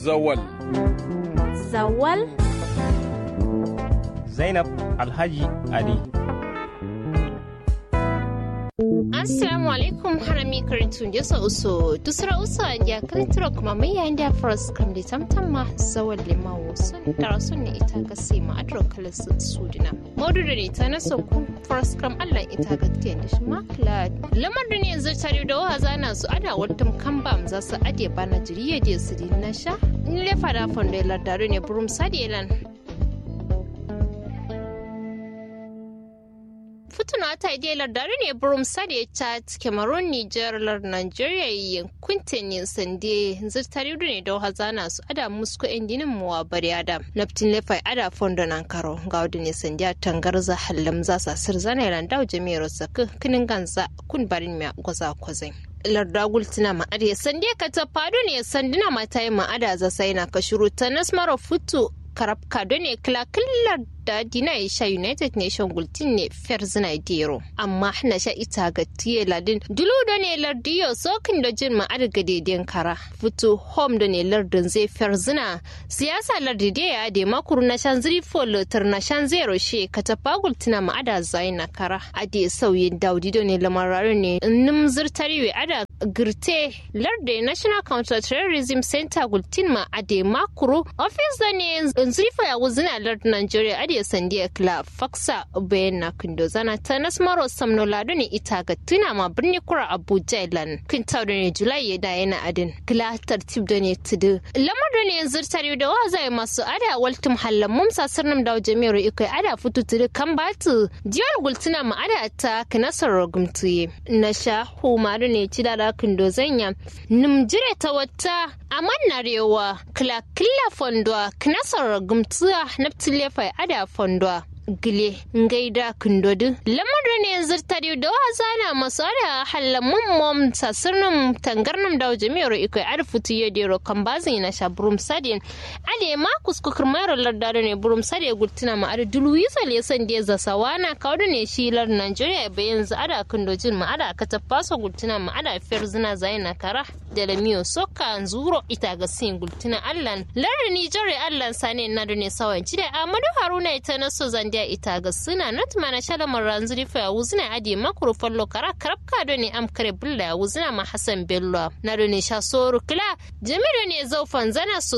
Zawal. Zawal? Zainab Alhaji Ali. Assalamu alaikum harami karintun jesa uso dusra uso ya karinturo kuma mai yayin da faras kam da tamtam ma zawal limawo sun tara sun ne ita ga sai ma adro kalas sudina modu da ne ta naso ku faras kam Allah ita ga tiyan da shi makla lamar da ne yanzu tare da wa zana su ada wattum kambam za su ade bana jiriye je su din na sha in le fada fondo lardaro ne burum sadielan fituna ta idelar dare ne burum sade chad cameroon niger lar nigeria yankuntin yin sande zirtari ne da hazana su ada musko indinin muwa bari ada naftin lefai ada fondo nan karo ga wadda ne sande tangarza hallam za sa sir zana yaran dawo jami'ar saka kinin ganza kun barin mai gwaza kwazai larda gultina ma'ada sande ka ta fado ne sanduna mata yi ma'ada za sai na ka shuru ta nasmara futu karabka ne kilakillar da dina ya sha united nation gultin ne ferzina dero amma na sha ita ga tiye ladin dulu da ne lardiyo sokin da jin ma'ar ga daidai kara fito home da ne lardin zai ferzina siyasa lardi da ya de makuru na shan ziri folotar na shan zero she ka tafa gultina ma'ada zai na kara a de sauyin daudi da ne lamararin ne nim zirtari ada girte lardi national counter terrorism center gultin ma a de makuru office da ne zirifa ya wuzina lardin nigeria ade sandiya kila faksa bayan na kindo zana ta nasmaro samno lado ne ita ga tuna ma birni kura abuja ilan kinta da ne julai ya da yana adin kila tartib da ne tudu lamar da ne yanzu tare da wa zai masu ada waltum hallan mumsa sirnum da jami'ar ikai ada fitu tudu kan batu diyar gultuna ma ada ta kinasar rogumtuye na sha humaru ne ci da kindo zanya numjire ta wata amannarewa kila kila fondwa kinasar rogumtuya naftile fai ada fondwa gile ngaida kundodu lamarin ne zirtari da wazana masu ada halamun mom tasirnum tangarnum da jami'ar iko arfutu ya dero kan bazin na sha burum sadin ade ma kuskukur mayar lardado ne burum sade gultina ma ada dulu yisa lesan da za sawana kaudu ne shi lar Nigeria bayan za ada kundojin ma ada ka tafaso gultina ma ada fer zina zaina kara da lamiyo soka zuro ita ga sin gultina allan lar Nigeria allan sane na da ne sawan jide Amadu Haruna ita na so zan dia ita ga suna not mana shalamar ranzuri fa wuzina adi makuru fallo kara karabka do ne am kare bulla wuzina ma Hassan Bello na do ne sha soru kila jami'o ne zaufan zana su